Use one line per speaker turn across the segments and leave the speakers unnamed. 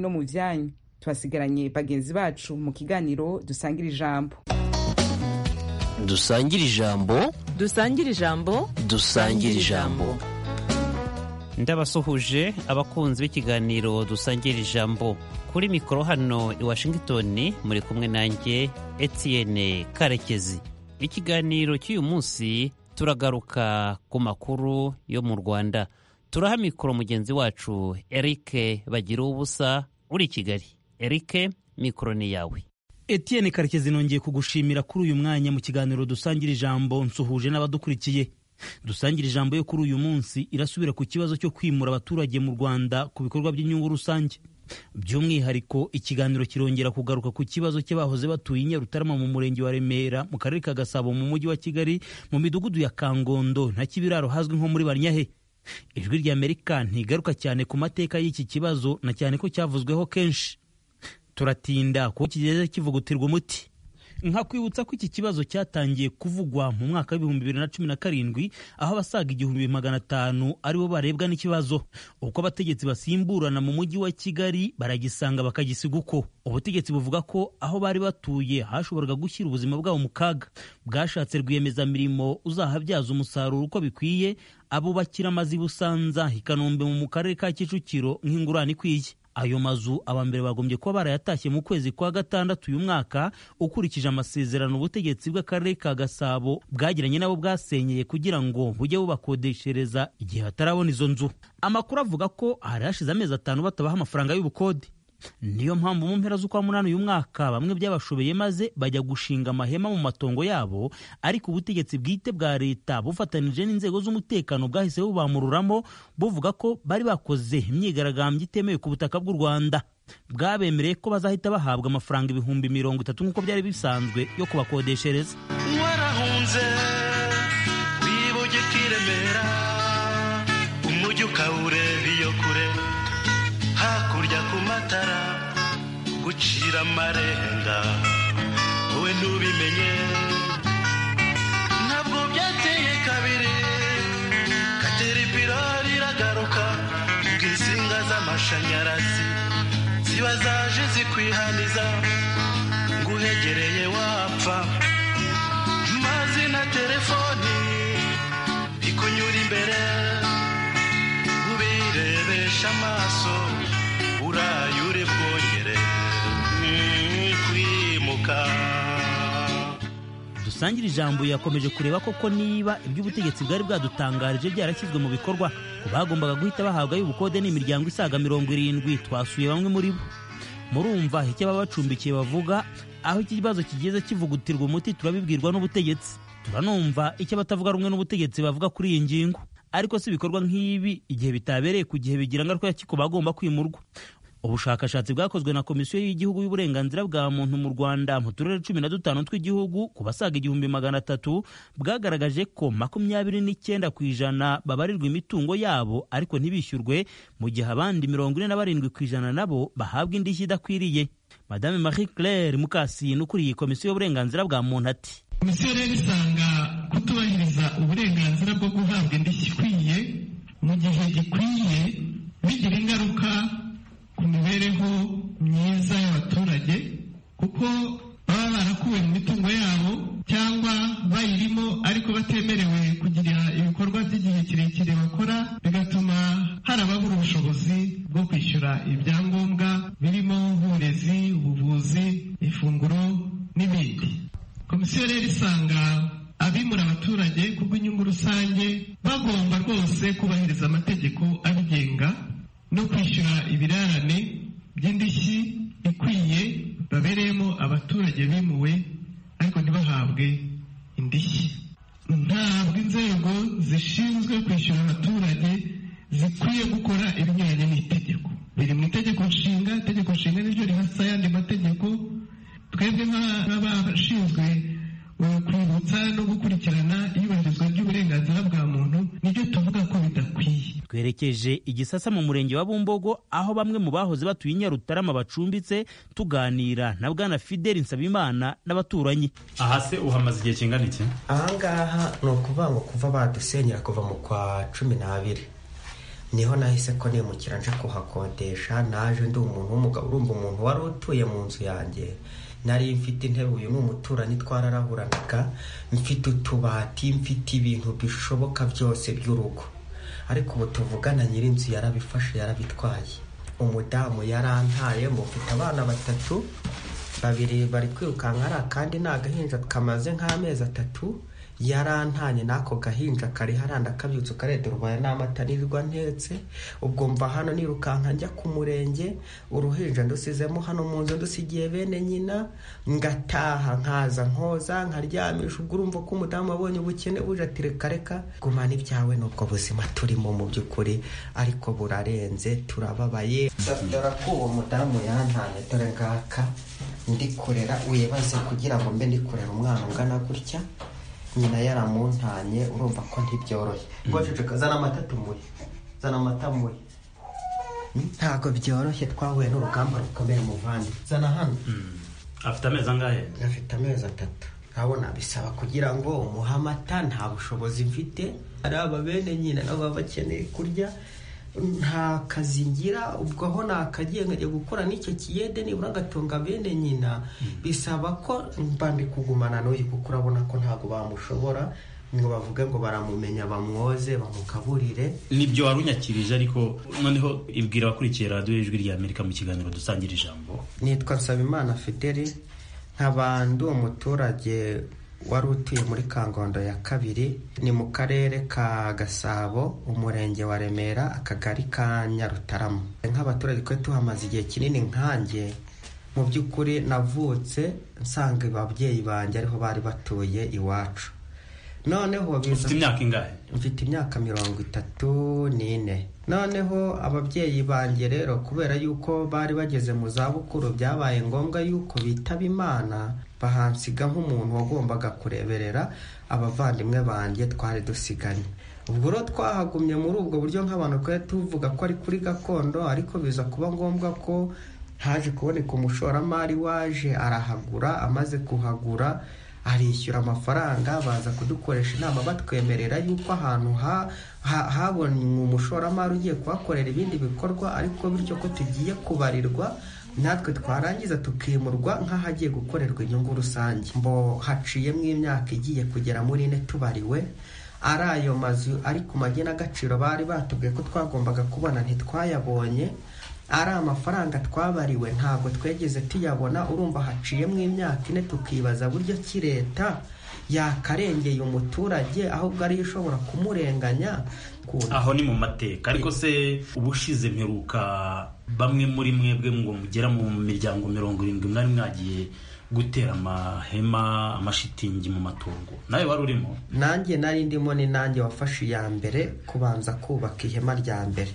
no mu byanyu tubasigaranye bagenzi bacu mu kiganiro dusangira ijambo
dusangira ijambo
dusangire ijambo
dusangira ijambo
ndabasuhuje abakunzi b'ikiganiro dusangira ijambo kuri mikoro hano i washington muri kumwe nanjye etienne karekezi ikiganiro cy'uyu munsi turagaruka ku makuru yo mu rwanda turaha mikoro mugenzi wacu eric bagira ubusa uri i kigali eric mikoro ni yawe
Etienne karekezi nongeye kugushimira kuri uyu mwanya mu kiganiro dusangira ijambo nsuhuje n'abadukurikiye dusangira ijambo yo kuri uyu munsi irasubira ku kibazo cyo kwimura abaturage mu rwanda ku bikorwa by'inyungu rusange by'umwihariko ikiganiro kirongera kugaruka ku kibazo cy'abahoze batuye i nyarutarama mu murenge wa remera mu karere ka gasabo mu mujyi wa kigali mu midugudu ya kangondo na kibiraro hazwi nko muri banyahe ijwi rya amerika ntigaruka cyane ku mateka y'iki kibazo na cyane ko cyavuzweho kenshi turatinda kuko kigeze kivugutirwa umuti nkakwibutsa ko iki kibazo cyatangiye kuvugwa mu mwaka w'ibihumbi bibiri na cumi na karindwi aho abasaga igihumbi magana atanu aribo barebwa n'ikibazo uko abategetsi basimburana mu mujyi wa kigali baragisanga bakagisiga uko ubutegetsi buvuga ko aho bari batuye hashoboraga gushyira ubuzima bwabo mu kaga bwashatse rwiyemezamirimo uzahabyaza umusaruro uko bikwiye abubakira amazu i busanza i kanombe mu karere ka kicukiro nk'ingurane ikwiye ayo mazu abambere bagombye kuba barayatashye mu kwezi kwa gatandatu uyu mwaka ukurikije amasezerano ubutegetsi bw'akarere ka gasabo bwagiranye nabo bwasenyeye kugira ngo bujye bubakodeshereza igihe batarabona izo nzu amakuru avuga ko hari hashize amezi atanu batabaha amafaranga y'ubukode niyo mpamvu mu mpera z'ukwa munani uyu mwaka bamwe byabashobeye maze bajya gushinga amahema mu matongo yabo ariko ubutegetsi bwite bwa leta bufatanije n'inzego z'umutekano bwahise bubamururamo buvuga ko bari bakoze imyigaragambyo itemewe ku butaka bw'u rwanda bwabemereye ko bazahita bahabwa amafaranga ibihumbi mirongo itatu nk'uko byari bisanzwe yo kubakodeshereza
warahunze wibuge ukiremera umujyi ukawureba iyo kure hakurya ku matara gucira amarenga wowe ntubimenye ntabwo byateye kabiri kateripira iragaruka ubwo insinga z'amashanyarazi ziba zaje zikwihaniza nguhegereye wapfa mazi na telefoni bikunyura imbere ubirebesha amaso uraye uri bwongere mm, kwimuka
dusangira ijambo yakomeje kureba koko niba iby'ubutegetsi bwari bwadutangarije byarashyizwe mu bikorwa ku bagombaga guhita bahabwa y'ubukode n'imiryango isaga mirongo irindwi twasuye bamwe muri bo murumva icyo ababa bacumbikiye bavuga aho iki kibazo kigeze kivugutirwa umuti turabibwirwa n'ubutegetsi turanumva icyo abatavuga rumwe n'ubutegetsi bavuga kuri iyi ngingo ariko si ibikorwa nk'ibi igihe bitabereye ku gihe bigira ingaruka ku bagomba kwimurwa ubushakashatsi bwakozwe na komisiyo y'igihugu y'uburenganzira bwa muntu mu rwanda mu turere cumi na dutanu tw'igihugu ku basaga igihumbi magana atatu bwagaragaje ko makumyabiri n'icyenda ku ijana babarirwa imitungo yabo ariko ntibishyurwe mu gihe abandi mirongo ine na barindwi ku ijana nabo bahabwa indishyi idakwiriye madame marie claire mukasine ukuriye komisiyo y'uburenganzira bwa muntu ati
komisiyo rero isanga kutubahiriza uburenganzira bwo guhabwa indishyi ikwiye mu gihe gikwiye bigira ingaruka ku mibereho myiza y'abaturage kuko baba barakuwe mu mitungo yabo cyangwa bayirimo ariko batemerewe kugira ibikorwa by'igihe kirekire bakora bigatuma hari ababura ubushobozi bwo kwishyura ibyangombwa birimo nk'uburezi ubuvuzi ifunguro n'ibindi komisiyo rero isanga abimura abaturage kubw'inyungu rusange bagomba rwose kubahiriza amategeko abigenga no kwishyura ibirarane by'indishyi ikwiye babereyemo abaturage bimuwe ariko ntibahabwe indishyi ntabwo inzego zishinzwe kwishyura abaturage zikwiye gukora ibinyuranye n'itegeko biri mu itegeko nshinga itegeko nshinga niryo rihasa ayandi mategeko twebwe nk'abashinzwe kwibutsa no gukurikirana iyubahirizwa ry'uburenganzira bwa muntu nibyo tuvuga ko bidakwiye
twerekeje igisasa mu murenge wa bumbogo aho bamwe mu bahoze batuye i nyarutarama bacumbitse tuganira na bwana fideli nsabimana n'abaturanyi
aha se uhamaze igihe kingana iki
ahangaha ni ukuvuga ngo kuva badusenyera kuva mu kwa cumi n'abiri niho nahise ko nimukira nje kuhakodesha naje ndi umuntu w'umugabo urumva umuntu wari utuye mu nzu yanjye nari mfite intebe uyu ni umuturanyi twararahuranaga mfite utubati mfite ibintu bishoboka byose by'urugo ariko ubu tuvugana nyir'inzu yarabifashe yarabitwaye umudamu yarantaye ngo mfite abana batatu babiri bari kwirukanka ari akandi ni agahinja kamaze nk'amezi atatu yarantanye n'ako gahinja kari haranda kabyutse ukarenga urwaye n'amata nirirwa ntetse ubwo mva hano nirukanka njya ku murenge uruhinja ndusizemo hano mu nzu ndusigiye bene nyina ngataha nkaza nkoza nkaryamisha ubwo urumva ko umudamu abonye ubukene buje ati reka reka gumana ibyawe n'ubwo buzima turimo mu by'ukuri ariko burarenze turababaye dore ko uwo mudamu yantanye dore ngaka ndikorera wibaze kugira ngo mbe ndikorera umwana ungana gutya nyina yaramuntanye urumva ko ntibyoroshye rwaceceka zana amata tumuhe zana amata muhe ntabwo byoroshye twahuye n'urugamba rukomeye muvandi zana hano
afite amezi angahe
afite amezi atatu urabona bisaba kugira ngo umuhe amata nta bushobozi mfite ari aba bene nyina nabo baba bakeneye kurya nta kazi ngira ubwo aho nakagiye nkajya gukora n'icyo kiyede nibura agatunga bene nyina bisaba ko mba ndi kugumana n'uyu kuko urabona ko ntabwo bamushobora ngo bavuge ngo baramumenya bamwoze bamukaburire
nibyo wari unyakirije ariko noneho ibwira abakurikiye radiyo y'ijwi rya amerika mu kiganiro dusangira ijambo
nitwa nsabimana fideli nkaba ndi umuturage wari utuye muri kangondo ya kabiri ni mu karere ka gasabo umurenge wa remera akagari ka nyarutarama nk'abaturage twari tuhamaze igihe kinini nkanjye mu by'ukuri navutse nsanga ababyeyi banjye ariho bari batuye iwacu noneho biza
ufite imyaka ingahe
mfite imyaka mirongo itatu n'ine noneho ababyeyi banjye rero kubera yuko bari bageze mu zabukuru byabaye ngombwa yuko bitaba imana bahansiga nk'umuntu wagombaga kureberera abavandimwe banjye twari dusiganye ubwo rero twahagumye muri ubwo buryo nk'abantu twari tuvuga ko ari kuri gakondo ariko biza kuba ngombwa ko haje kuboneka umushoramari waje arahagura amaze kuhagura arishyura amafaranga baza kudukoresha inama batwemerera yuko ahantu ha- ha- habonye umushoramari ugiye kuhakorera ibindi bikorwa ariko bityo ko tugiye kubarirwa natwe twarangiza tukimurwa nk'ahagiye gukorerwa inyungu rusange mbo haciyemo imyaka igiye kugera muri ine tubariwe ari ayo mazu ari ku magenagaciro bari batubwiye ko twagombaga kubona ntitwayabonye ari amafaranga twabariwe ntabwo twegeze tuyabona urumva haciyemo imyaka ine tukibaza buryo ki leta yakarengeye umuturage ahubwo ariyo ishobora kumurenganya ku-
aho ni mu mateka ariko se ubushize mperuka bamwe muri mwebwe ngo mugera mu miryango mirongo irindwi mwari mwagiye gutera amahema amashitingi mu matungo nawe wari urimo
nanjye nari ndimo ni nanjye wafashe iya mbere kubanza kubaka ihema rya mbere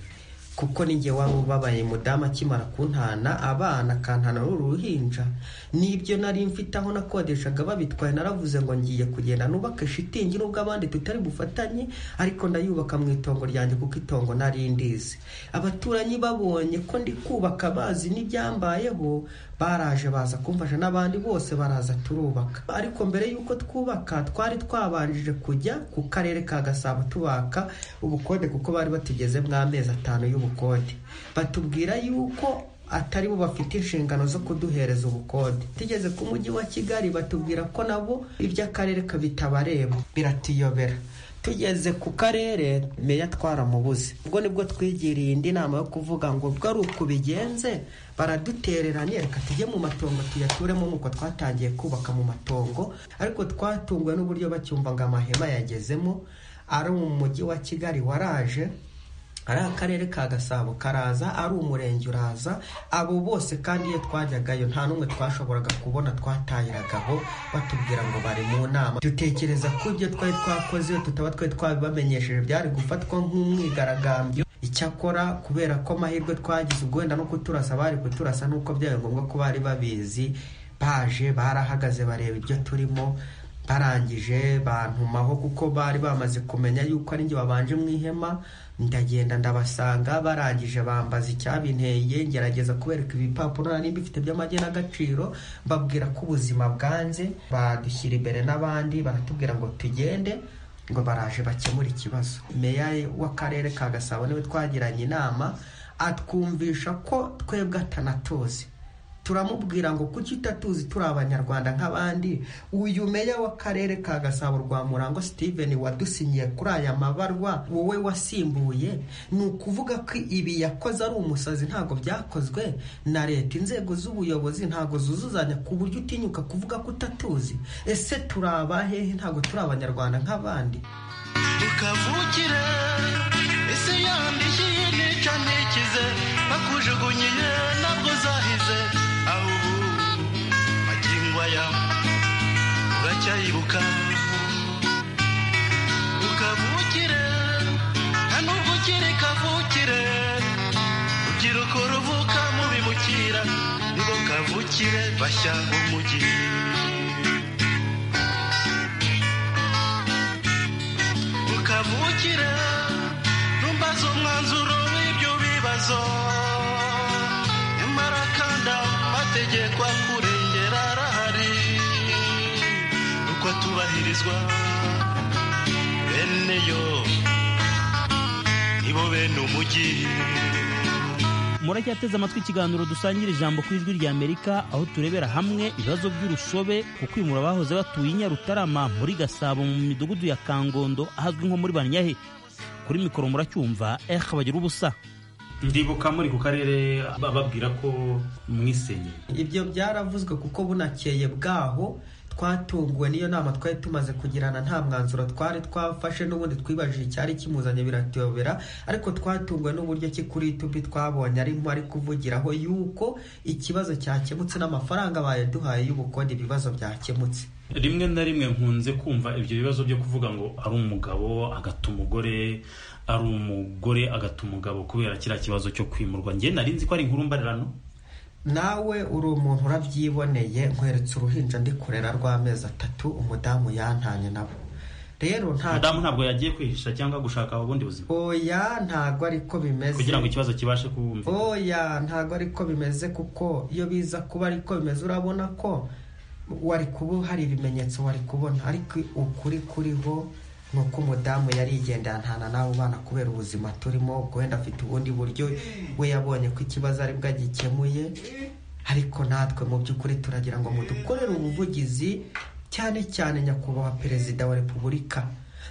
kuko ninjye wari ubabaye mudamu akimara kuntana abana akantana n'uruhinja nibyo nari mfite aho nakodeshaga babitwaye naravuze ngo ngiye kugenda nubake shitingi nubwo abandi tutari bufatanye ariko ndayubaka mu itongo ryanjye kuko itongo nari ndizi abaturanyi babonye ko ndi kubaka bazi n'ibyambayeho baraje baza kumfasha n'abandi bose baraza turubaka ariko mbere y'uko twubaka twari twabanjije kujya ku karere ka gasabo tubaka ubukode kuko bari batugeze amezi atanu y'ubukode batubwira yuko atari bo bafite inshingano zo kuduhereza ubukode tugeze ku mujyi wa kigali batubwira ko nabo iby'akarere kabitabareba biratuyobera tugeze ku karere meya twaramubuze ubwo nibwo twigiriye indi nama yo kuvuga ngo ubwo ari uku bigenze baradutereranye reka tujye mu matongo tuyaturemo nk'uko twatangiye kubaka mu matongo ariko twatunguwe n'uburyo bacyumva ngo amahema yagezemo ari mu mujyi wa kigali waraje ari akarere ka gasabo karaza ari umurenge uraza abo bose kandi iyo twajyagayo nta n'umwe twashoboraga kubona twatahiragaho batubwira ngo bari mu nama dutekereza ko ibyo twari twakoze iyo tutaba twari twabibamenyesheje byari gufatwa nk'umwigaragambyo icyakora kubera ko amahirwe twagize ubwo wenda no kuturasa bari kuturasa n'uko byari ngombwa ko bari babizi baje barahagaze bareba ibyo turimo barangije bantumaho kuko bari bamaze kumenya yuko ari njye wabanje mu ihema ndagenda ndabasanga barangije bambaza icyabinteye ngerageza kubereka ibipapuro nari mbifite by'amagenagaciro mbabwira ko ubuzima bwanze badushyira imbere n'abandi baratubwira ngo tugende ngo baraje bakemure ikibazo meya w'akarere ka gasabo niwe twagiranye inama atwumvisha ko twebwe atanatuzi turamubwira ngo kuki utatuzi turi abanyarwanda nk'abandi uyu meya w'akarere ka gasabo rwa murango steven wadusinyiye kuri aya mabarwa wowe wasimbuye ni ukuvuga ko ibi yakoze ari umusazi ntabwo byakozwe na leta inzego z'ubuyobozi ntabwo zuzuzanya ku buryo utinyuka kuvuga ko utatuzi ese turi abahehe ntabwo turi abanyarwanda nk'abandi
ukavukire isi yambishije nica ntikize bakujugunyiye ntabwo uzahize aho ubu magingo aya uracyayibuka ukavukire nta nubwo ukiri kavukire rubyiruko ruvuka mu bimukira nibo kavukire bashya umugi ukavukira ntumbaze umwanzuro w'ibyo bibazo nyamara kandi amategeko akurengera arahari uko atubahirizwa bene yo nibo bene umujyi
muracyateze amatwi ikiganiro dusangira ijambo ku ijwi rya amerika aho turebera hamwe ibibazo by'urusobe ku kwimura abahoze batuye i nyarutarama muri gasabo mu midugudu ya kangondo ahazwi nko muri banyahe kuri mikoro muracyumva ehe bagira ubusa
ndibuka muri ku karere bababwira ko mwisenyeye
ibyo byaravuzwe kuko bunakeye bwaho twatunguwe n'iyo nama twari tumaze kugirana nta mwanzuro twari twafashe n'ubundi twibajije icyari kimuzanye biratuyobera ariko twatunguwe n'uburyo ki kuri yutubi twabonye arimo ari kuvugiraho yuko ikibazo cyakemutse n'amafaranga bayaduhaye y'ubukode ibibazo byakemutse
rimwe na rimwe nkunze kumva ibyo bibazo byo kuvuga ngo ari umugabo agata umugore ari umugore agata umugabo kubera kiriya kibazo cyo kwimurwa njye nari nzi ko ari inkuru mbarirano
nawe uri umuntu urabyiboneye nkweretse uruhinja ndi kurera rw'amezi atatu umudamu yantanye nabo rero nta
madamu ntabwo yagiye kwihisha cyangwa gushaka ubundi buzima
oya ntabwo ariko bimeze
kugira ngo ikibazo kibashe kumva
oya ntabwo ariko bimeze kuko iyo biza kuba ariko bimeze urabona ko wari kuba hari ibimenyetso wari kubona ariko ukuri kuriho ni uko umudamu yari yigendera ntana nawe ubana kubera ubuzima turimo wenda afite ubundi buryo we yabonye ko ikibazo aribwo agikemuye ariko natwe mu by'ukuri turagira ngo mudukorere ubuvugizi cyane cyane nyakubahwa perezida wa repubulika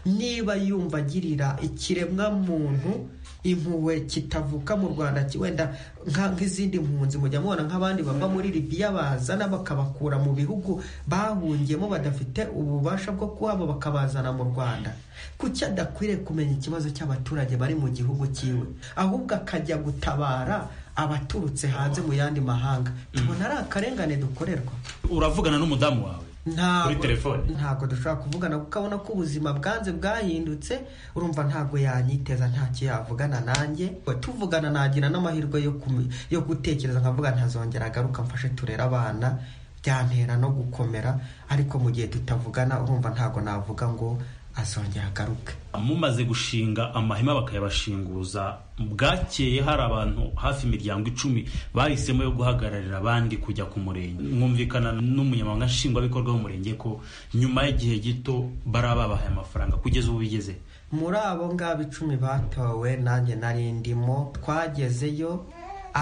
niba yumva agirira ikiremwamuntu impuhwe kitavuka mu rwanda ki- wenda nka- nk'izindi mpunzi mujya mubona nk'abandi bava muri libiya bazana bakabakura mu bihugu bahungiyemo badafite ububasha bwo kuhaba bakabazana mu rwanda kuki adakwiriye kumenya ikibazo cy'abaturage bari mu gihugu cyiwe ahubwo akajya gutabara abaturutse hanze mu yandi mahanga tubona ari akarengane dukorerwa
uravugana n'umudamu wawe
ntabwo
Kuri telefone.
ntabwo dushobora kuvugana kuko abona ko ubuzima bwanze bwahindutse urumva ntabwo yanyiteza ntacyo yavugana nanjye tuvugana nagira n'amahirwe yo kume- yo gutekereza nkavuga ntazongera agaruka mfashe turere abana byantera no gukomera ariko mu gihe tutavugana urumva ntabwo navuga ngo azongera agaruke
mumaze gushinga amahema bakayabashinguza bwakeye hari abantu hafi imiryango icumi bahisemo yo guhagararira abandi kujya ku murenge mwumvikana n'umunyamabanga nshingwabikorwa w'umurenge ko nyuma y'igihe gito barababahaye amafaranga kugeza ubu bigeze
muri abo ngabo icumi batowe nanjye nari ndimo twagezeyo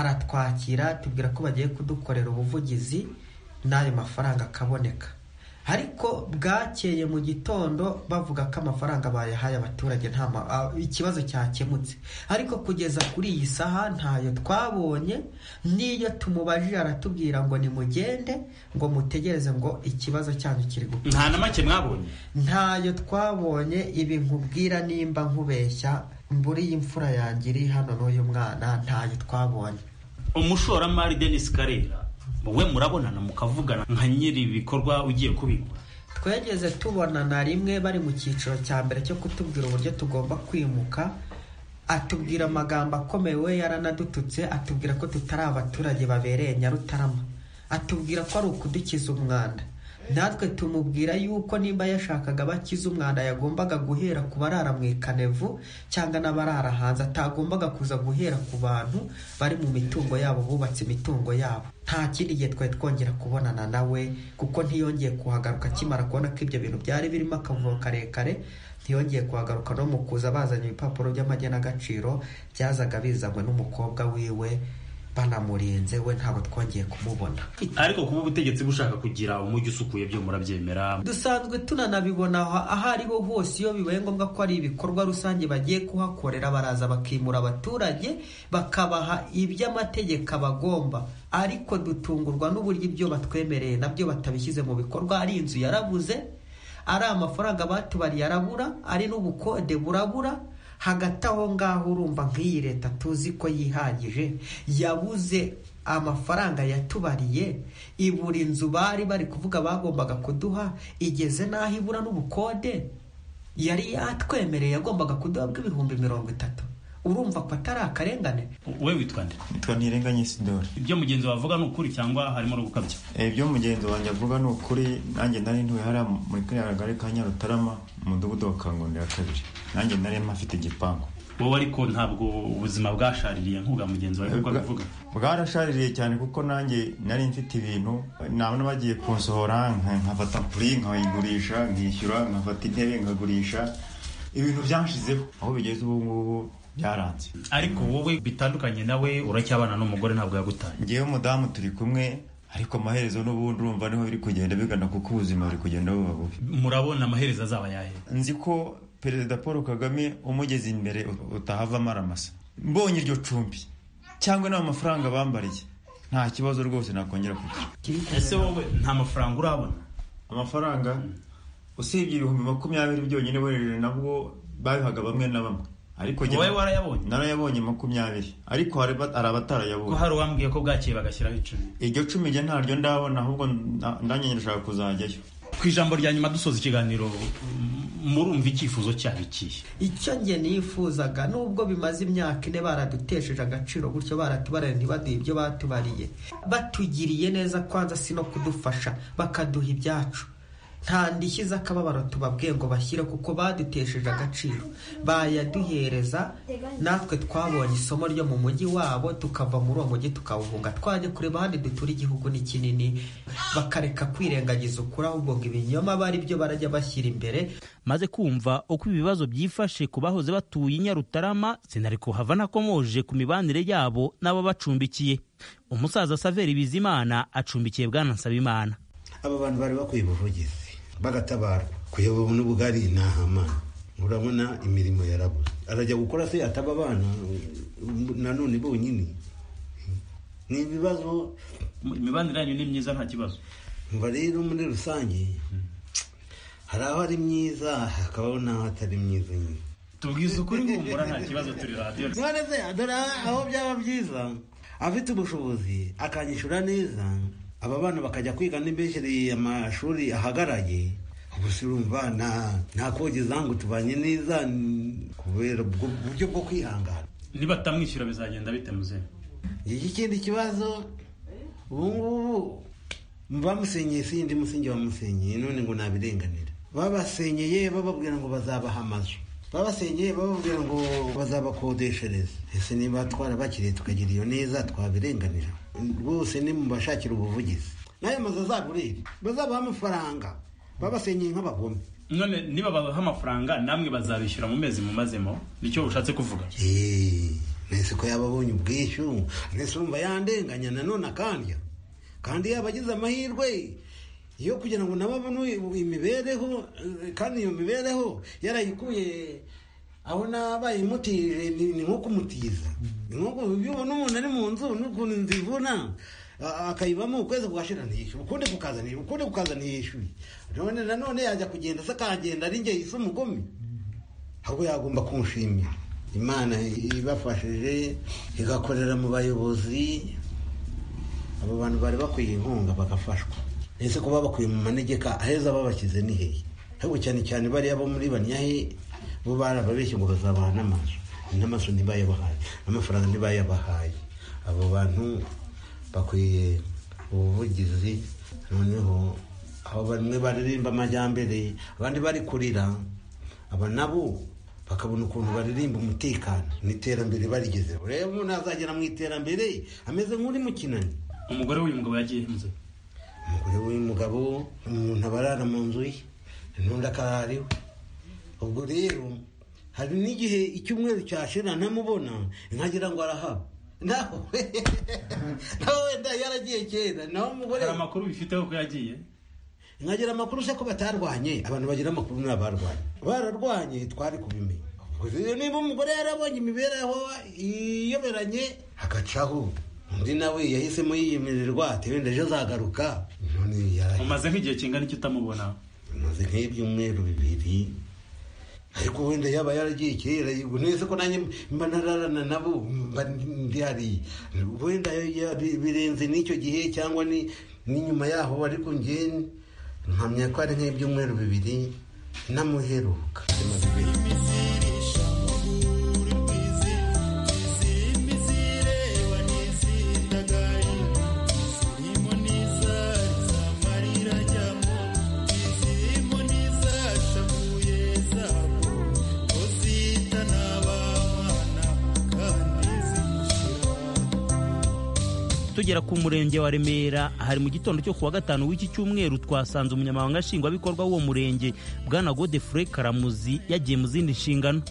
aratwakira tubwira ko bagiye kudukorera ubuvugizi n'ayo mafaranga akaboneka ariko bwakeye mu gitondo bavuga ko amafaranga bayahaye abaturage nta ma- a- ikibazo cyakemutse ariko kugeza kuri iyi saha ntayo twabonye n'iyo tumubajije aratubwira ngo nimugende ngo mutegereze ngo ikibazo cyanyu kiri gukora
nta na make mwabonye
ntayo twabonye ibi nkubwira nimba nkubeshya mburi y'imfura yanjye iri hano n'uyu mwana ntayo twabonye
umushoramari denis karera we murabonana mukavugana nka nyiri ibikorwa ugiye kubikora
twegeze tubona na rimwe bari mu cyiciro cya mbere cyo kutubwira uburyo tugomba kwimuka atubwira amagambo akomeye we yaranadututse atubwira ko tutari abaturage babereye nyarutarama atubwira ko ari ukudukiza umwanda natwe tumubwira yuko nimba yashakaga abakiza umwanda yagombaga guhera ku barara mu ikanevu cyangwa n'abarara hanze atagombaga kuza guhera ku bantu bari mu mitungo yabo bubatse imitungo yabo nta kindi gihe twari twongera kubonana nawe kuko ntiyongeye kuhagaruka akimara kubona ko ibyo bintu byari birimo akavuyo karekare ntiyongeye kuhagaruka no mu kuza bazanye ibipapuro by'amagenagaciro byazaga bizanywe n'umukobwa wiwe banamurinze we ntabwo twongeye kumubona
ariko kuba ubutegetsi bushaka kugira umujyi usukuye byo murabyemera
dusanzwe tunanabibona aho- aho ariho hose iyo bibaye ngombwa ko ari ibikorwa rusange bagiye kuhakorera baraza bakimura abaturage bakabaha iby'amategeko abagomba ariko dutungurwa n'uburyo ibyo batwemereye nabyo batabishyize mu bikorwa ari inzu yarabuze ari amafaranga batubariye arabura ari n'ubukode burabura hagati aho ngaho urumva nk'iyi leta tuzi ko yihagije yabuze amafaranga yatubariye ibura inzu bari bari kuvuga bagombaga kuduha igeze n'aho ibura n'ubukode yari yatwemereye yagombaga kuduha bw'ibihumbi mirongo itatu urumva ko atari akarengane
wowe witwa nde
nitwa ntirenganye sidori
ibyo mugenzi wavuga ni ukuri cyangwa harimo no gukabya
ibyo mugenzi wanjye avuga ni ukuri nanjye nari ntuye hariya muri kariya kagari ka nyarutarama mu mudugudu wa kangondera kabiri nanjye nari mpafite igipangu
wowe ariko ntabwo ubuzima bwashaririye nk'ubwa mugenzi wawe kuko abivuga
bwarashaririye cyane kuko nanjye nari mfite ibintu nabona bagiye kunsohora nka- nkafata puri nkayigurisha nkishyura nkafata intebe nkagurisha ibintu byanshizeho aho bigeze ubu ngubu byaranze
ariko wowe bitandukanye nawe uracyabana n'umugore ntabwo yagutaye
ngewe umudamu turi kumwe ariko amaherezo n'ubundi urumva niho biri kugenda bigana kuko ubuzima buri kugenda buba bubi
murabona amaherezo azaba yahe
nzi ko perezida paul kagame umugeze imbere utahavamo aramasa mbonye iryo cumbi cyangwa n'amafaranga bambariye nta kibazo rwose nakongera kugira
ese wowe nta mafaranga urabona
amafaranga usibye ibihumbi makumyabiri byonyine werejere nabwo babihaga bamwe na bamwe ariko jye-
wowe warayabonye
narayabonye makumyabiri ariko hari ba- hari
ko
abatarayabonye
hari uwambwiye ko bwakeye bagashyiraho icumi
iryo cumi jye ntaryo ndabona ahubwo nda- ndanyine ndashaka kuzajyayo
ku ijambo rya nyuma dusoza ikiganiro m- murumva icyifuzo cyabo ikihe
icyo nge nifuzaga nubwo bimaze imyaka ine baradutesheje agaciro gutyo baratubarira ntibaduhe ibyo batubariye batugiriye neza kwanza si no kudufasha bakaduha ibyacu nta ndishyi z'akababaro tubabwiye ngo bashyire kuko badutesheje agaciro bayaduhereza natwe twabonye isomo ryo mu mujyi wabo tukava muri uwo mujyi tukawuhunga twajya kureba ahandi dutura igihugu ni kinini bakareka kwirengagiza ukuri ahubwo ngo ibinyoma bari byo barajya bashyira imbere
maze kumva uko ibibazo byifashe ku bahoze batuye i Nyarutarama sinari kuhava nakomoje ku mibanire yabo n'ababacumbikiye umusaza Saveri Bizimana acumbikiye bwana Nsabimana
aba bantu bari bakwiye ubuvugizi bagatabarwa kuyoba n'ubugari ni ahamana urabona imirimo yarabuze arajya gukora se yataba abana nanone bonyine ni ibibazo
imibanire yanyu ni myiza nta kibazo
umva rero muri rusange hari aho ari myiza hakabaho n'aho atari myiza nyine
tubwize ukuri humura nta kibazo turi radiyo
mwareze dore aho byaba byiza afite ubushobozi akanyishyura neza aba bana bakajya kwiga n'imbeshyeri amashuri ahagaraye ubu si urumva nta- nta kogeza ngo tubanye neza n- kubera ubwo buryo bwo kwihangana
nibatamwishyura bizagenda bite muzehe
iki kindi kibazo ubu ngubu bamusenyeye sindi musingi bamusenyeye none ngo nabirenganira babasenyeye bababwira ngo bazabaha amazu babasenyeye bababwira ngo bazabakodeshereza ese niba twarabakiriye tukagira iyo neza twabirenganira rwose ni mu bashakira ubuvugizi n'ayo mazu azagurire bazabaha amafaranga babasenyeye nk'abagome
none niba babaha amafaranga namwe bazabishyura mu mezi mumazemo nicyo ushatse kuvuga
Eee, mwese ko yaba abonye ubwishyu mwese urumva yandenganya nanone akandya kandi yaba agize amahirwe yo kugira ngo nabo abone imibereho eh, kandi iyo mibereho yarayikuye aho nabaye imutije ni ni nko kumutiza ni nko ku- iyo ubona umuntu ari mu nzu n'ukuntu inzu ivuna a- akayibamo ukwezi kugashira ntiyishyura ukundi kukazanira ukundi kukaza ntiyishyuye none nanone yajya kugenda se akagenda ari njye yise umugome ahubwo yagomba kumushimira imana ibafashije igakorera mu bayobozi abo bantu bari bakwiye inkunga bagafashwa ese kuba bakwiye mu manegeka aheza babashyize ni hehe ahubwo cyane cyane bariya bo muri banyahe bo barababeshye ngo bazabaha n'amazu n'amazu ntibayabahaye n'amafaranga ntibayabahaye abo bantu bakwiye ubuvugizi noneho aba bamwe baririmba amajyambere abandi bari kurira aba nabo bakabona ukuntu baririmba umutekano n'iterambere barigezeho rero umuntu azagera mu iterambere ameze nk'uri mu kinani
umugore w'uyu mugabo yagiye hanze
umugore w'uyu mugabo umuntu aba arara mu nzu ye n'undi akaba ari we ubwo rero hari n'igihe icyumweru cyashira ntamubona nkagira ngo arahaba nawe nawe wenda yaragiye kera nawe umugore
hari amakuru bifiteho ko yagiye
nkagira amakuru se ko batarwanye abantu bagira amakuru ni abarwanye bararwanye twari kubimenya Ubwo rero niba umugore yarabonye imibereho iyoberanye hagacaho undi nawe yahisemo yiyemererwa ati wenda ejo azagaruka none yaragiye
umaze nk'igihe kingana iki utamubona
bimaze nk'ibyumweru bibiri ariko wenda yaba yaragiye kera yego neza ko nanjye mba nararana nabo mba ndi hariya wenda ya- bi- birenze n'icyo gihe cyangwa ni n'inyuma yaho ariko njye mpamya ko ari nk'ibyumweru bibiri namuheruka bimaze igihe.
tugera ku murenge wa remera hari mu gitondo cyo kuwa gatanu w'iki cyumweru twasanze umunyamabanga nshingwabikorwa w'uwo murenge bwana godefure karamuzi yagiye mu zindi nshingano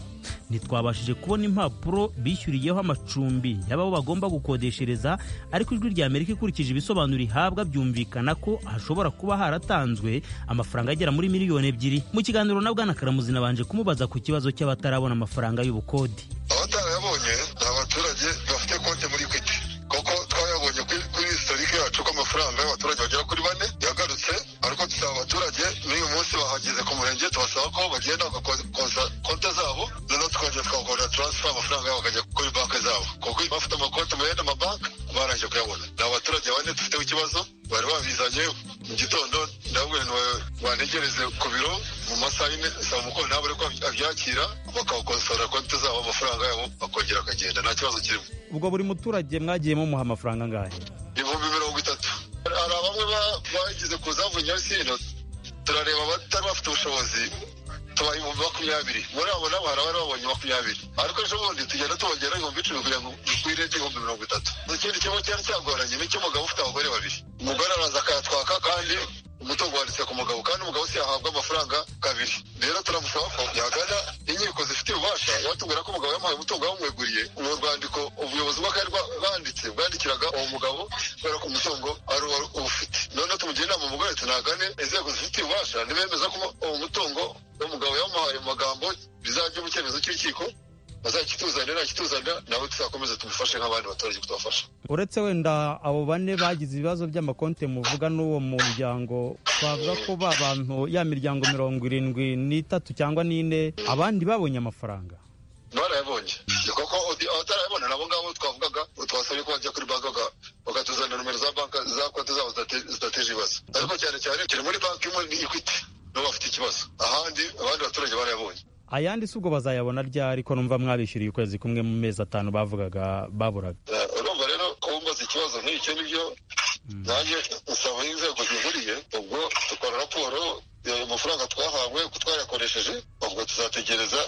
ntitwabashije kubona impapuro bishyuriyeho amacumbi y'abo bagomba gukodeshereza ariko ijwi rya amerika ikurikije ibisobanuro ihabwa byumvikana ko hashobora kuba haratanzwe amafaranga agera muri miliyoni ebyiri mu kiganiro na bwana karamuzi nabanje kumubaza ku kibazo cy'abatarabona amafaranga y'ubukode
abatarayabonye ni abaturage bafite konti muri equity kuko twayabonye kuri kuri historike yacu ko amafaranga y'abaturage bagera kuri bane yagarutse ariko dusaba abaturage n'uyu munsi bahageze ku murenge tubasaba ko bagenda bagakoza konti zabo noneho tukongera tukabakora transfer amafaranga yabo akajya kuri banki zabo kuko bafite amakonti mu yandi mabanki barangije kuyabona ni abaturage bane dufiteho ikibazo bari babizanye mu gitondo ndababwira ngo banegereze ku biro mu masaha y'ine saa mukuru nabo ariko abyakira bakabakosora konti zabo amafaranga yabo akongera akagenda nta kibazo kirimo
ubwo buri muturage mwagiye mumuha amafaranga angahe
ibihumbi mirongo itatu hari bamwe ba- bagize ku zavu nyarusindo turareba abatari bafite ubushobozi tubaha ibihumbi makumyabiri muri abo nabo hari abari babonye makumyabiri ariko ejo bundi tugenda tubongera ibihumbi icumi kugira ngo dukwire igihumbi mirongo itatu ikindi kibazo cyari cyagoranye ni icy'umugabo ufite abagore babiri umugore araza akayatwaka kandi umutungo wanditse ku mugabo kandi umugabo si yahabwa amafaranga kabiri rero turamusaba ko yagana inkiko zifite ububasha yatubwira ko umugabo yamuhaye umutungo bamweguriye mu rwandiko ubuyobozi bw'akarere bwa- bwanditse bwandikiraga uwo mugabo kubera ko umutungo ari uwa- ubufite noneho tumugira inama umugore tunagane inzego zifite ububasha ntibemeza ko uwo mutungo umugabo yamuhaye mu magambo bizajya mu cyemezo cy'urukiko bazakituzanira nakituzanira nawe tuzakomeza tumufashe nk'abandi baturage kutubafasha
uretse wenda abo bane bagize ibibazo by'amakonti muvuga n'uwo muryango twavuga ko ba bantu ya miryango mirongo irindwi n'itatu cyangwa n'ine abandi babonye amafaranga
barayabonye ni koko uti- abatarayabona nabo ngabo twavugaga twasabye ko bajya kuri banki baka- bakatuzanira nomero za banki za konti zabo zidate- zidateje ibibazo ariko cyane cyane turi muri banki imwe ni equity nibo bafite ikibazo ahandi abandi baturage barayabonye
ayandi si ubwo bazayabona ryari ko numva mwabishyuriye ukwezi kumwe mu mezi atanu bavugaga baburaga
Eh, urumva rero kumbaza ikibazo nk'icyo nibyo nanjye nsaba inzego zihuriye ubwo dukora raporo eh, amafaranga twahawe ko twayakoresheje ubwo tuzategereza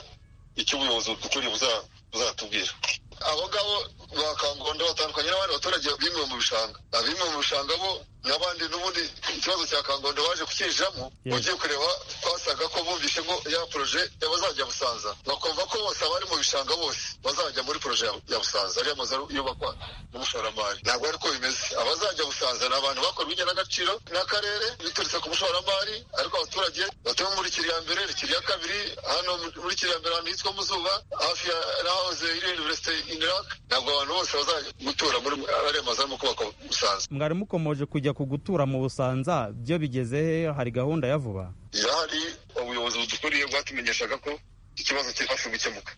icyo ubuyobozi bukuriye buza- buzatubwira abo ngabo ba kangondo batandukanye n'abandi baturage bimwe mu bishanga abimwe mu bishanga bo n'abandi n'ubundi ikibazo cya kangondo baje kucyinjiramo
Yes.
ugiye kureba twasaga ko bumvishe ngo ya poroje y'abazajya busanza bakumva ko bose abari mu bishanga bose bazajya muri poroje ya- ya busanza ariya mazu yubakwa n'umushoramari ntabwo ariko bimeze abazajya busanza ni abantu bakorwa igenagaciro n'akarere biturutse ku mushoramari ariko abaturage batuye muri kiriya mbere kiriya kabiri hano muri kiriya mbere ahantu hitwa muzuba hafi ya nahoze iri universite iniraka ntabwo abantu bose bazajya gutura muri ariya mazu arimo kubakwa busanza
mwari mukomeje kujya ku gutura mu busanza byo bigeze he hari gahunda ya vuba
irahari ubuyobozi budukuriye bwatumenyeshaga ko ikibazo kiri hafi gukemuka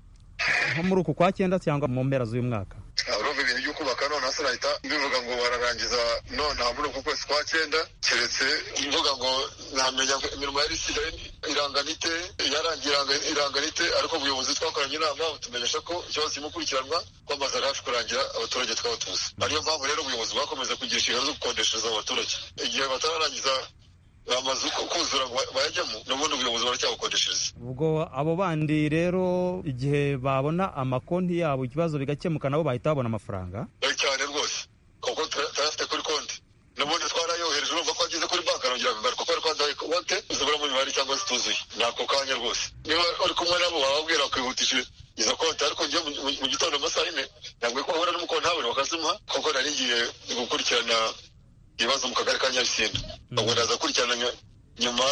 nko muri uku kwa cyenda cyangwa mu mpera z'uyu mwaka
urumva ibintu byo kubaka none hasi nahita mbivuga ngo bararangiza nonaha muri uku kwezi kwa cyenda keretse mvuga ngo namenya ngo imirimo yari isigaye irangana ite yarangiye iranga- irangana ite ariko ubuyobozi twakoranye inama butumenyesha ko ikibazo kirimo gukurikiranwa ko amazu ari hafi kurangira abaturage twaba tuzi ariyo mpamvu rero ubuyobozi bwakomeje kugira inshingano zo gukodeshereza abaturage igihe batararangiza amazu ko kuzura bayajyamo n'ubundi ubuyobozi baracyabukodeshereza
ubwo abo bandi rero igihe babona amakonti yabo ikibazo bigakemuka nabo bahita babona amafaranga
Eh, cyane rwose kuko tura- turayafite kuri konti n'ubundi twarayohereje urumva ko ageze kuri banki arongera bibaruka kuko yari kwaduhaye konti zibura mu mibare cyangwa zituzuye ni ako kanya rwose niba uri kumwe nabo bababwira bakihutishije izo konti ariko njye mu- mu- mu gitondo amasaha ine ntabwo ko bahura n'umukono haburi bakazimuha kuko nari ngiye gukurikirana ibibazo mu kagari ka nyabisinda ubwo ndaza kurikirana nyu- nyuma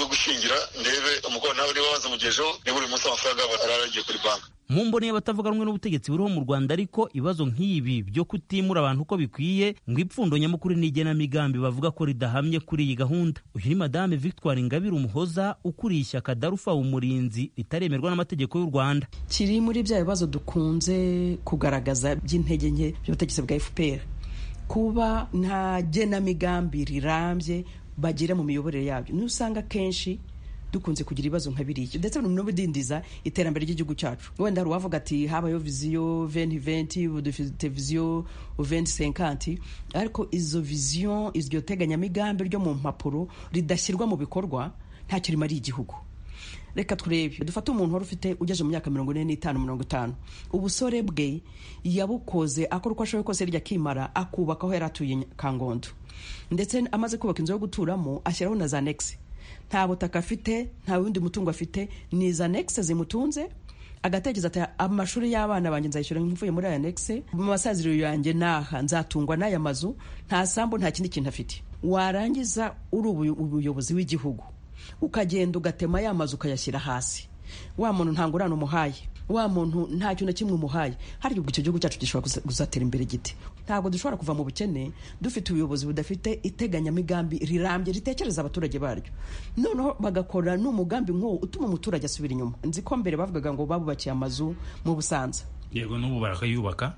yo gushingira ndebe umukono nawe niba waza mugejeho niba buri munsi amafaranga yabo araragiye kuri banki
mu mboneye abatavuga rumwe n'ubutegetsi buriho mu rwanda ariko ibibazo nk'ibi byo kutimura abantu uko bikwiye ngo ipfundo nyamukuru n'igenamigambi bavuga ko ridahamye kuri iyi gahunda uyu ni madame victoire ingabire umuhoza ukuriye ishyaka darufa umurinzi ritaremerwa n'amategeko y'u rwanda
kiri muri bya bibazo dukunze kugaragaza by'intege nke by'ubutegetsi bwa fpr kuba nta genamigambi rirambye bagira mu miyoborere yabyo niyo usanga akenshi dukunze kugira ibibazo nka biriya ndetse no bidindiza iterambere ry'igihugu cyacu wenda hari uwavuga ati habayeho viziyo venti venti dufite viziyo venti senkanti ariko izo viziyo iryo teganyamigambi ryo mu mpapuro ridashyirwa mu bikorwa ntacyo rimariye igihugu reka turebe dufate umuntu wari ufite ugeze mu myaka mirongo ine n'itanu mirongo itanu ubusore bwe yabukoze akora uko ashoboye kose hirya akimara akubaka aho yari atuye i kangondo ndetse amaze kubaka inzu yo guturamo ashyiraho na za negisi nta butaka afite nta wundi mutungo afite ni za negisi zimutunze agatekereza ati amashuri y'abana banjye nzayishyura mvuye muri aya negisi mu masaziro yanjye n'aha nzatungwa n'aya mazu nta sambu nta kindi kintu afite warangiza uri ubuyo- umuyobozi w'igihugu ukagenda ugatema ya mazu ukayashyira hasi wa muntu nta ngurane umuhaye wa muntu nta kintu na kimwe umuhaye hari ubwo icyo gihugu cyacu gishobora kuza- kuzatera imbere giti ntabwo dushobora kuva mu bukene dufite ubuyobozi budafite iteganyamigambi rirambye ritekereza abaturage baryo noneho bagakora n'umugambi nk'uwo utuma umuturage asubira inyuma nzi ko mbere bavugaga ngo babubakiye amazu mu busanza
yego n'ubu barakayubaka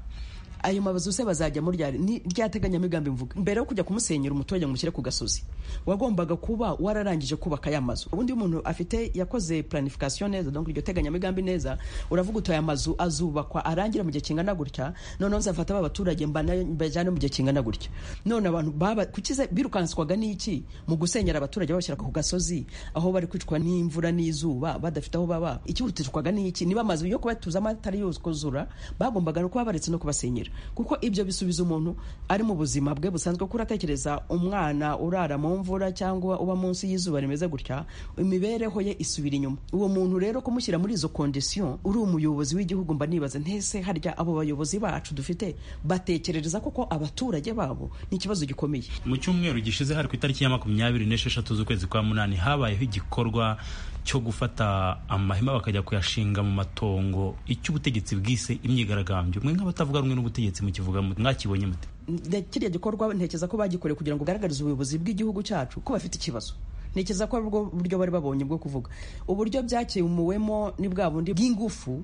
ayo mazu se bazajyamo ryari ni ryateganyamigambi mvuga mbere yo kujya kumusenyera umuturage ngo umushyire ku gasozi wagombaga kuba wararangije kubaka aya mazu ubundi iyo umuntu afite yakoze planification neza donc iryo teganyamigambi neza uravuga uti aya mazu azubakwa arangira mu gihe kingana gutya noneho nzafata ba baturage mbana- mbajyane mu gihe kingana gutya none abantu baba kukiza birukanswaga n'iki mu gusenyera abaturage babashyira ku gasozi aho bari kwicwa n'imvura n'izuba badafite aho baba ikihutirwaga n'iki niba amazu yo kubatuzamo atari yuzuzura bagombaga no kuba baretse no kubasenyera kuko ibyo bisubiza umuntu ari mu buzima bwe busanzwe kuko uratekereza umwana urara mu mvura cyangwa uba munsi y'izuba rimeze gutya imibereho ye isubira inyuma uwo muntu rero kumushyira muri izo kondisiyo uri umuyobozi w'igihugu mba nibaza ntese harya abo bayobozi bacu dufite batekerereza koko abaturage babo ni ikibazo gikomeye
mu cyumweru gishize hari ku itariki ya makumyabiri n'esheshatu z'ukwezi kwa munani habayeho igikorwa cyo gufata amahema bakajya kuyashinga mu matongo icyo ubutegetsi bwise imyigaragambyo mwe nk'abatavuga rumwe n'ubutegetsi mukivuga mute? mwakibonye mute
nde- kiriya gikorwa ntekereza ko bagikoreye kugira ngo ugaragarize ubuyobozi bw'igihugu cyacu ko bafite ikibazo ntekereza ko aribwo buryo bari babonye bwo kuvuga uburyo byakemuwemo ni bwa bundi bw'ingufu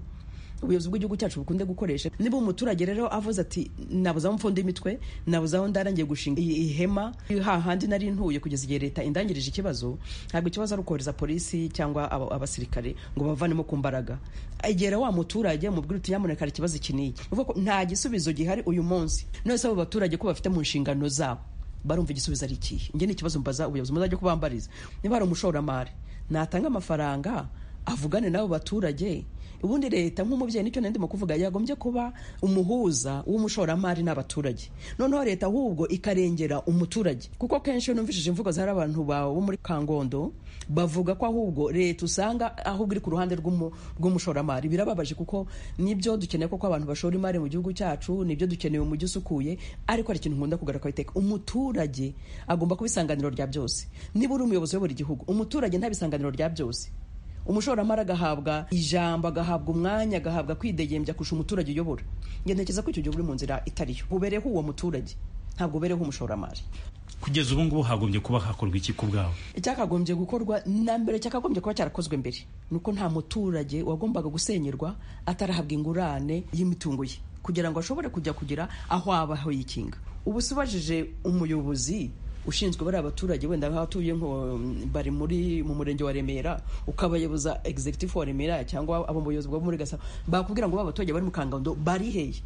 ubuyobozi bw'igihugu cyacu bukunze gukoresha niba umuturage rero avuze ati nabuze aho mfunda imitwe nabuze aho ndarangiye gushinga iyi- ihema hahandi nari ntuye kugeza igihe leta indangirije ikibazo ntabwo ikibazo ari ukohereza polisi cyangwa aba- abasirikare ngo bavanemo ku mbaraga egera wa muturage mubwire uti nyamuneka hari ikibazo iki n'iki uvuga ko nta gisubizo gihari uyu munsi none se abo baturage ko bafite mu nshingano zabo barumva igisubizo ari ikihe njye ni ikibazo mbaza ubuyobozi muzajya kubambariza niba hari umushoramari natanga amafaranga avugane n'abo baturage ubundi leta nk'umubyeyi nicyo nari ndimo kuvuga yagombye kuba umuhuza w'umushoramari n'abaturage noneho leta ahubwo ikarengera umuturage kuko kenshi iyo numvishije imvugo zahari abantu ba- bo muri kangondo bavuga ko ahubwo leta usanga ahubwo iri ku ruhande rw'umu- rw'umushoramari birababaje kuko nibyo dukeneye kuko abantu bashora imari mu gihugu cyacu nibyo dukeneye umujyi usukuye ariko hari ikintu nkunda kugarukaho iteka umuturage agomba kuba isanganiro rya byose niba uri umuyobozi uyobora igihugu umuturage nta bisanganiro rya byose umushoramari agahabwa ijambo agahabwa umwanya agahabwa kwidegembya kurusha umuturage uyobora njye ntekereza ko icyo gihe uri mu nzira itariyo ubereho uwo muturage ntabwo ubereho umushoramari
kugeza ubu ngubu hagombye kuba hakorwa iki ku bwawe
icyakagombye gukorwa na mbere cyakagombye kuba cyarakozwe mbere ni uko nta muturage wagombaga gusenyerwa atarahabwa ingurane y'imitungo ye kugira ngo ashobore kujya kugira aho aba yikinga ubu se ubajije umuyobozi ushinzwe bariya baturage wenda nk'abatuye nko bari muri mu murenge wa remera ukabayoboza executive wa remera cyangwa abo mu buyobozi bwo muri gasabo bakubwira ngo ba baturage bari mu kangondo bari hehe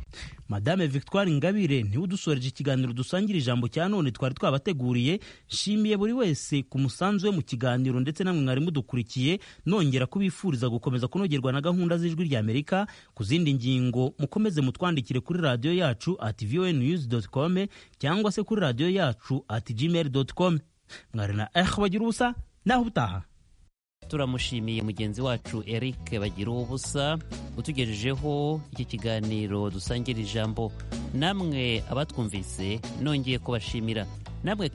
madame victoire ingabire niwe udusoreje ikiganiro dusangira ijambo cya none twari twabateguriye nshimiye buri wese ku musanzu we mu kiganiro ndetse namwe mwari mudukurikiye nongera kubifuriza gukomeza kunogerwa na gahunda z'ijwi rya amerika ku zindi ngingo mukomeze mutwandikire kuri radiyo yacu at vonews com cyangwa se kuri radiyo yacu at gmail com mwari na eh bagira ubusa naho utaha
turamushimiye mugenzi wacu eric bagira ubusa utugejejeho iki kiganiro dusangira ijambo namwe abatwumvise nongeye kubashimira namwe